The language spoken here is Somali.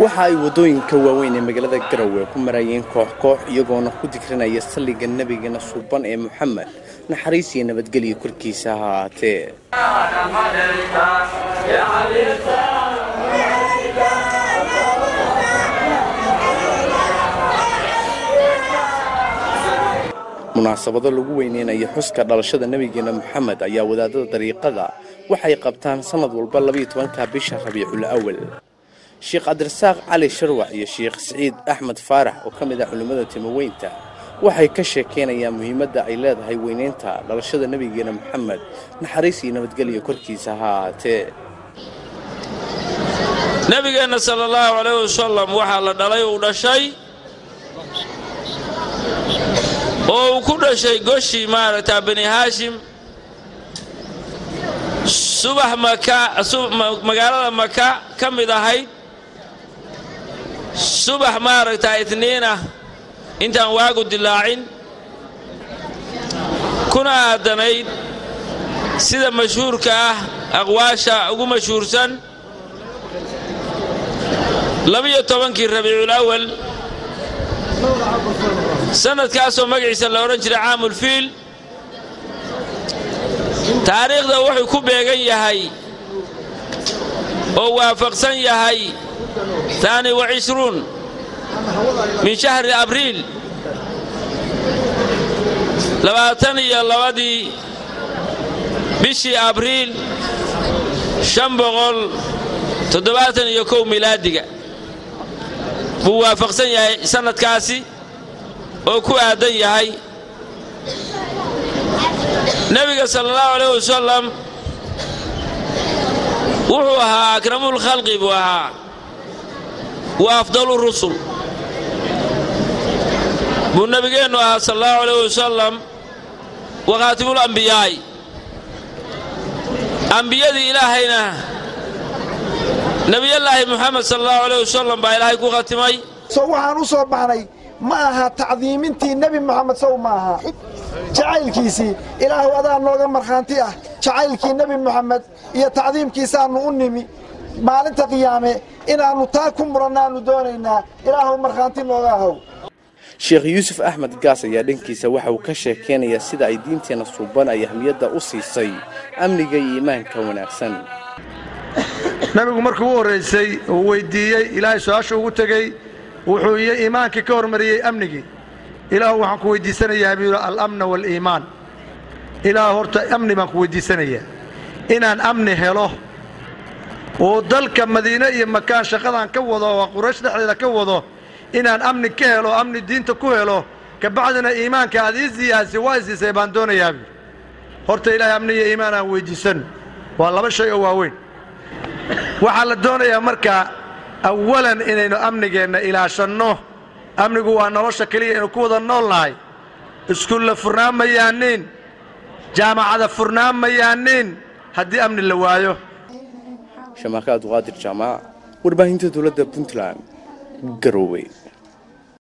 waxa ay waddooyinka waaweyn ee magaalada garowe ku marayeen koox koox iyagoona ku dikrinaya salliga nebigeena suuban ee moxamed naxariis iyo nabadgelyo korkiisa ha ahaatee munaasabado lagu weyneynayo xuska dhalashada nebigeena moxamed ayaa wadaadada dariiqada waxay qabtaan sannad walba labayo tobanka bisha rabiicul awal sheekh cabdirasaaq cali sharwac iyo sheekh siciid axmed faarax oo ka mid ah culimmada timoweynta waxay ka sheekaynayaan muhiimadda ay leedahay weyneynta dhalashada nebigeena moxamed naxariis iyo nabadgelyo korkiisa ha ahaatee nebigeenna sala allahu calayh wasalam waxaa la dhalay uu dhashay oo uu ku dhashay goshii maaragtaa bani haashim subax magaalada maka ka mid ahayd subax maaragtaa itniinah intaan waagu dilaacin kuna aadanayd sida mashhuurka ah aqwaasha ugu mashhuursan labiyo tobankii rabiicul awal sannadkaasoo magaciisa la odhan jiray caamulfiil taariikhda wuxuu ku beegan yahay oo waafaqsan yahay taani wa cishruun min shahri abriil labaatan iyo labadii bishii abriil shan boqol toddobaatan iyo kow milaadiga buu waafaqsan yahay sannadkaasi oo ku aadan yahay nebiga sala allahu alayh wasalam wuxuu ahaa akramul khalqi buu ahaa wa afdalu rusul buu nebigeennu ahaa sala allahu alayh wasalam wa khaatimul ambiyaa'i ambiyadii ilaahayna nebiyallaahi moxamed sala allahu alayh wasalam baa ilaahay ku khatimay so waxaan u soo baxnay ma aha tacdiimintii nebi moxamed sow ma aha jacaylkiisii ilaahu adaa nooga markhaanti ah jacaylkii nebi moxamed iyo tacdiimkiisaannu u nimi maalinta qiyaame inaannu taa ku murannaannu doonaynaa ilaahu markhaanti nooga ahow sheekh yuusuf axmed gaas ayaa dhankiisa waxa uu ka sheekaynayaa sida ay diinteenna suuban ay ahmiyadda u siisay amniga iyo iimaanka wanaagsan nabigu markuu u horraysay uu weyddiiyey ilaahay su-aasha ugu tegey wuxuu iyo iimaankii ka hormariyey amnigii ilaahu waxaan ku weyddiisanayaa buu yidhi alamna waaliimaan ilaah horta amni baan ku weyddiisanayaa inaan amni helo oo dalka madiine iyo makaan shaqadaan ka wado oo quraysh dhexdeeda ka wado inaan amni ka helo amni diinta ku helo kabacdina iimaanka aad ii siyaasi waa i siisay baan doonayaa buui horta ilaahay amni iyo iimaan aan weyddiisanno waa laba shay oo waaweyn waxaa la doonayaa markaa awalan inaynu amnigeenna ilaashanno amnigu waa nolosha keliya aynu ku wada nool nahay iskuulla furnaan ma yaaniin jaamacada furnaan ma yaaniin haddii amni la waayo shamaaka abduqaadir jaamac warbaahinta dowladda puntland garowe